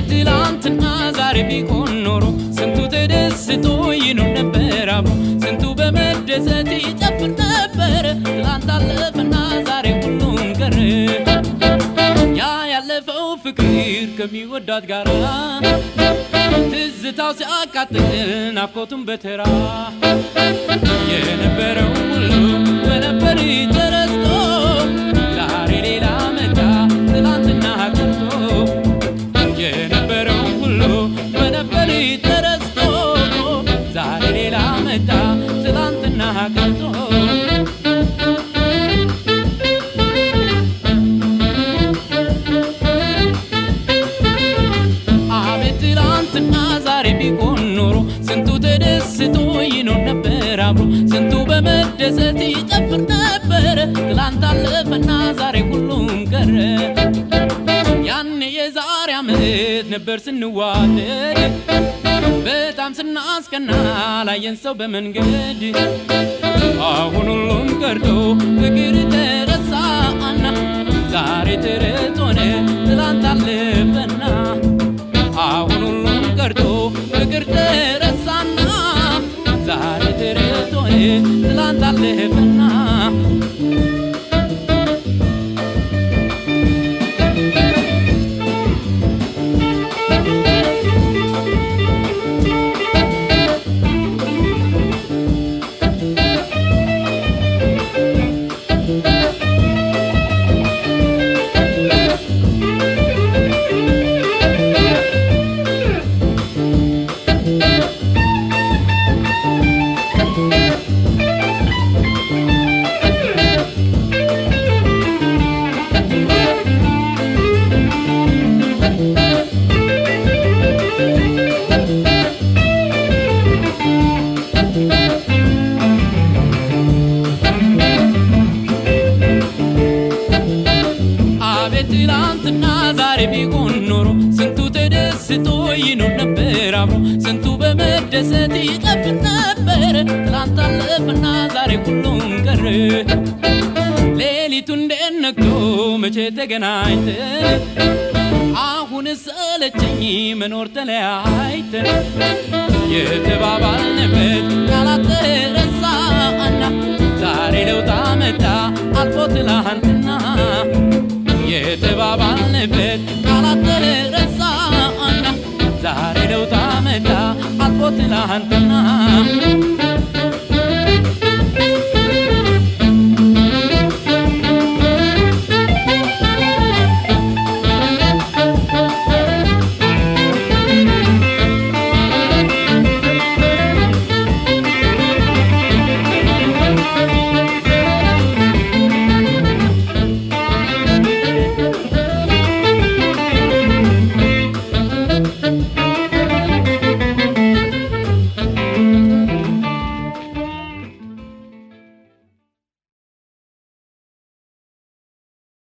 አቤት ትላንትና ዛሬ ቢሆን ኖሮ ስንቱ ተደስቶ ይኖር ነበር አብሮ ስንቱ በመደሰት ይጨፍር ነበር። ትላንት አለፈና ዛሬ ሁሉም ቀረ። ያ ያለፈው ፍቅር ከሚወዳት ጋራ ትዝታው ሲያቃጥል ናፍቆቱን በተራ የነበረው ሁሉ በነበር ተረስቶ ዛሬ ሌላ መጣ ትላንትና ቀርቶ የነበረው ሁሉ በነበር ተረስቶ ዛሬ ሌላ መጣ ትላንትና ቀርቶ አቤት ትላንትና ዛሬ ቢሆን ኖሮ ስንቱ ተደስቶ ይኖር ነበር አብሮ ስንቱ በመደሰት ይጨፍር ነበር። ትላንት አለፈና ዛሬ ሁሉም ቀረ። ያኔ የዛሬ ዓመት ነበር ስንዋደድ በጣም ስናስቀና ላየን ሰው በመንገድ አሁን ሁሉም ቀርቶ ፍቅር ተረሳና ዛሬ ተረት ሆነ ትላንት አለፈና አሁን ሁሉም ቀርቶ ፍቅር ተረሳና ዛሬ ተረት ሆነ ትላንት አለፈና አቤት ትላንትና ዛሬ ቢሆን ኖሮ ስንቱ ተደስቶ ይኖር ነበር አብሮ ስንቱ በመደሰት ይጨፍር ነበር። ትላንት አለፈና ዛሬ ሁሉም ቀረ። ሌሊቱ እንዴት ነግቶ መቼ ተገናኝተን አሁን ሰለቸኝ መኖር ተለያይተን የተባባልንበት ቃላት ተረሳና ዛሬ ለውጥ መጣ አልፎ ትላንትና የተባባልንበት ቃላት ተረሳና ዛሬ ለውጥ መጣ አልፎ ትላንትና